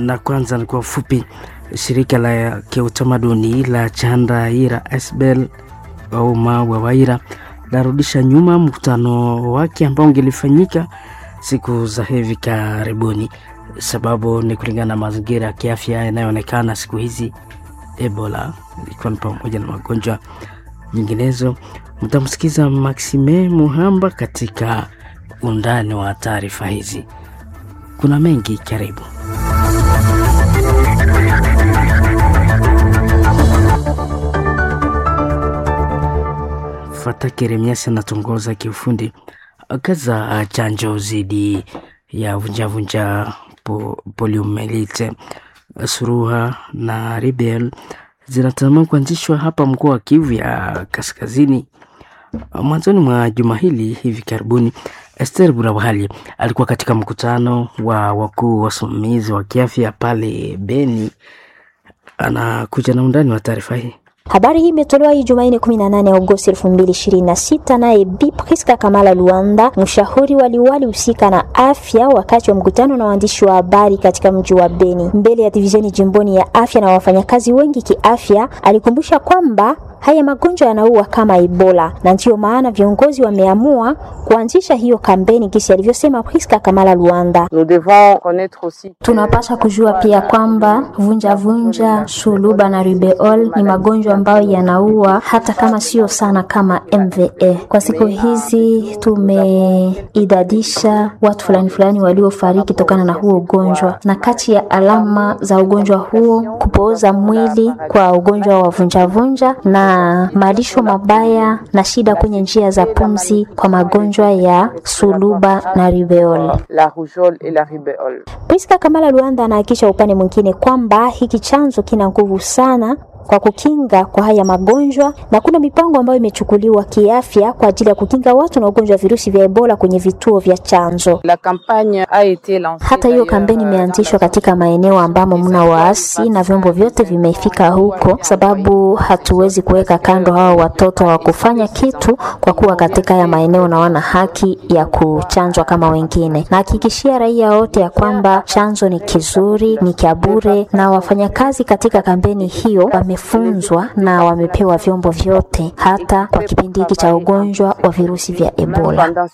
na kwanza ni kwa ufupi, shirika la kiutamaduni la Chandraira Esbel au Mawa Waira larudisha nyuma mkutano wake ambao ungelifanyika siku za hivi karibuni. Sababu ni kulingana na mazingira ya kiafya yanayoonekana siku hizi, Ebola ikiwa ni pamoja na magonjwa nyinginezo. Mtamsikiza Maxime Muhamba katika undani wa taarifa hizi. Kuna mengi, karibu. Fata Keremiasi anatongoza kiufundi kazi za chanjo dhidi ya vunjavunja po, poliomelite suruha na ribel zinatazamiwa kuanzishwa hapa mkoa wa Kivu ya Kaskazini mwanzoni mwa juma hili. Hivi karibuni, Esther Burabahali alikuwa katika mkutano wa wakuu wasimamizi wa kiafya pale Beni. Anakuja na undani wa taarifa hii. Habari hii imetolewa hii Jumanne 18 Agosti 2026 naye Bi Priska Kamala Luanda, mshauri wa liwali husika na afya, wakati wa mkutano na waandishi wa habari katika mji wa Beni mbele ya divisheni jimboni ya afya na wafanyakazi wengi kiafya. Alikumbusha kwamba haya magonjwa yanaua kama Ebola na ndiyo maana viongozi wameamua kuanzisha hiyo kampeni, kisi alivyosema Priska Kamala Luanda. Tunapasha kujua pia kwamba vunja vunja, suluba na rubeol ni magonjwa ambayo yanaua hata kama sio sana kama MVA. Kwa siku hizi tumeidadisha watu fulani fulani waliofariki tokana na huo ugonjwa, na kati ya alama za ugonjwa huo kupooza mwili kwa ugonjwa wa vunjavunja na malisho mabaya na shida kwenye njia za pumzi kwa magonjwa ya suluba na rubeol. Priska Kamala Luanda anahakikisha upande mwingine kwamba hiki chanzo kina nguvu sana kwa kukinga kwa haya magonjwa na kuna mipango ambayo imechukuliwa kiafya kwa ajili ya kukinga watu na ugonjwa wa virusi vya Ebola kwenye vituo vya chanzo. Hata hiyo kampeni imeanzishwa katika maeneo ambamo mna waasi na vyombo vyote vimefika huko, sababu hatuwezi kuweka kando hao watoto wa kufanya kitu, kwa kuwa katika haya maeneo na wana haki ya kuchanjwa kama wengine. Na hakikishia raia wote ya kwamba chanzo ni kizuri, ni kia bure, na wafanyakazi katika kampeni hiyo wamefunzwa na wamepewa vyombo vyote hata kwa kipindi hiki cha ugonjwa wa virusi vya Ebola.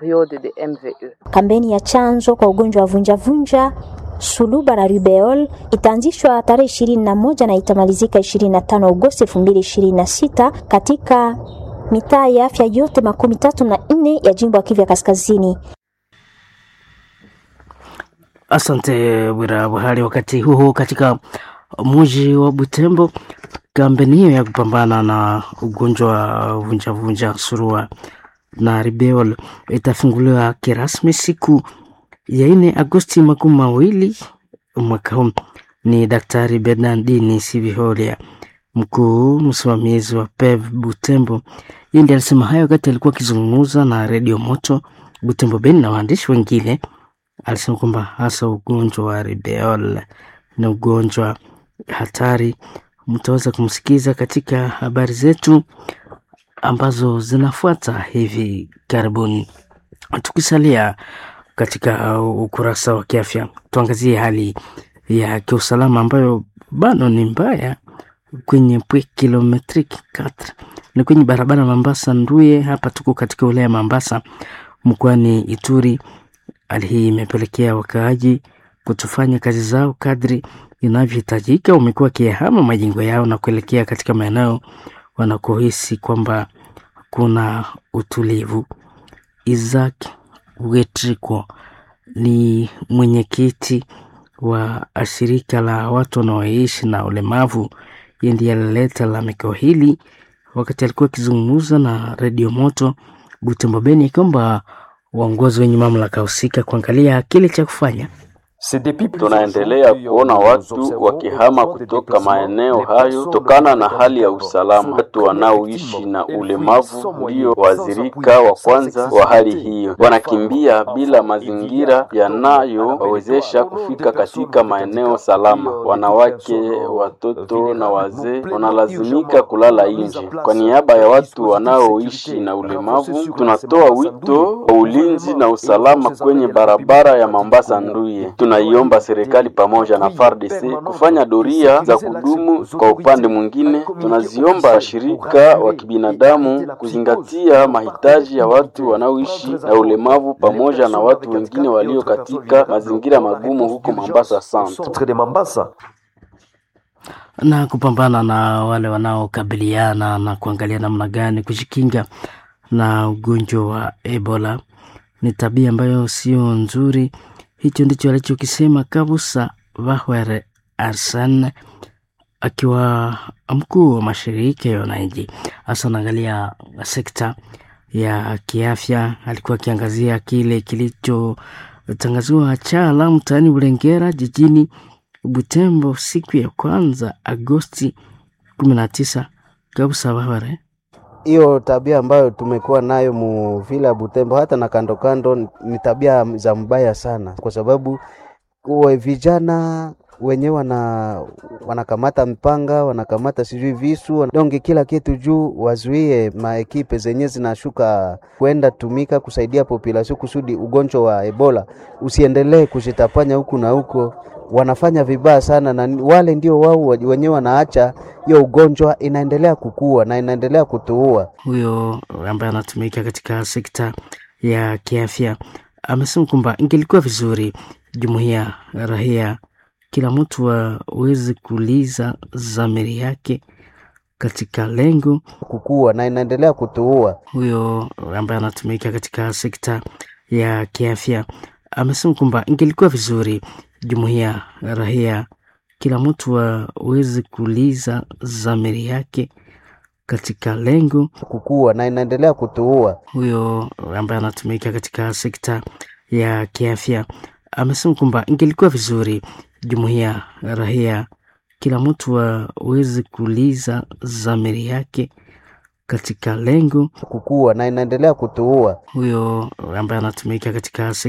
Kampeni ya chanjo kwa ugonjwa wa vunjavunja suluba na rubeol itaanzishwa tarehe ishirini na moja na itamalizika ishirini na tano Agosti elfu mbili ishirini na sita katika mitaa ya afya yote makumi tatu na nne ya jimbo ya Kivu ya Kaskazini. Asante Bwira Buhari. Wakati huo katika mji wa Butembo, kampeni hiyo ya kupambana na ugonjwa wa vunjavunja surua na ribeol itafunguliwa kirasmi siku ya nne Agosti makumi mawili mwaka huu. Ni Daktari Bernardini Siviholia, mkuu msimamizi wa PEV Butembo, yeye ndiye alisema hayo wakati alikuwa akizungumza na redio Moto Butembo Beni na waandishi wengine. Alisema kwamba hasa ugonjwa wa ribeol ni ugonjwa hatari. Mtaweza kumsikiza katika habari zetu ambazo zinafuata hivi karibuni. Tukisalia katika ukurasa wa kiafya, tuangazie hali ya kiusalama ambayo bado ni mbaya kwenye pwe kilometric 4 ni kwenye barabara Mambasa Nduye. Hapa tuko katika wilaya ya Mambasa mkoani Ituri. Hali hii imepelekea wakaaji kutofanya kazi zao kadri inavyohitajika. Wamekuwa wakiyahama majengo yao na kuelekea katika maeneo wanakohisi kwamba kuna utulivu. Isaac Wetriko ni mwenyekiti wa shirika la watu wanaoishi na ulemavu. Yeye ndiye alileta lalamiko hili wakati alikuwa akizungumza na redio Moto Butembo Beni, akiomba waongozi wenye mamlaka husika kuangalia kile cha kufanya. Tunaendelea kuona watu wakihama kutoka maeneo hayo kutokana na hali ya usalama. Watu wanaoishi na ulemavu ndio waathirika wa kwanza wa hali hiyo, wanakimbia bila mazingira yanayowawezesha kufika katika maeneo salama. Wanawake, watoto na wazee wanalazimika kulala nje. Kwa niaba ya watu wanaoishi na ulemavu, tunatoa wito wa ulinzi na usalama kwenye barabara ya Mombasa Nduye. tunaiomba serikali pamoja na FARDC kufanya doria za kudumu. Kwa upande mwingine, tunaziomba shirika wa kibinadamu kuzingatia mahitaji ya watu wanaoishi na ulemavu pamoja na watu wengine walio katika mazingira magumu huko Mombasa Centre. na kupambana na wale wanaokabiliana na kuangalia namna gani kujikinga na ugonjwa wa Ebola ni tabia ambayo sio nzuri. Hicho ndicho alichokisema Kabusa Vahwere Arsan akiwa mkuu wa mashirika ya wananchi, hasa anaangalia sekta ya kiafya. Alikuwa akiangazia kile kilichotangaziwa Chala mtaani Bulengera jijini Butembo siku ya kwanza Agosti kumi na tisa. Kabusa Vahwere hiyo tabia ambayo tumekuwa nayo mu vila ya Butembo hata na kando kando ni tabia za mbaya sana, kwa sababu uwe vijana wenyewe wana wanakamata mpanga wanakamata sijui visu donge kila kitu juu wazuie maekipe zenye zinashuka kwenda tumika kusaidia population kusudi ugonjwa wa Ebola usiendelee kushitapanya huku na huko. Wanafanya vibaya sana, na wale ndio wao wenyewe wanaacha hiyo ugonjwa inaendelea kukua na inaendelea kutuua. huyo ambaye anatumika katika sekta ya kiafya amesema kwamba ingelikuwa vizuri jumuiya rahia kila mtu aweze kuuliza dhamiri yake katika lengo kukua na inaendelea kutuua. huyo ambaye anatumika katika sekta ya kiafya amesema kwamba ingelikuwa vizuri jumuiya rahia kila mtu aweze kuuliza dhamiri yake katika lengo kukua na inaendelea kutuua. huyo ambaye anatumika katika sekta ya kiafya amesema kwamba ingelikuwa vizuri jumuiya rahia kila mtu aweze kuuliza dhamiri yake katika lengo kukua na inaendelea kutuua. huyo ambaye anatumika katika sekta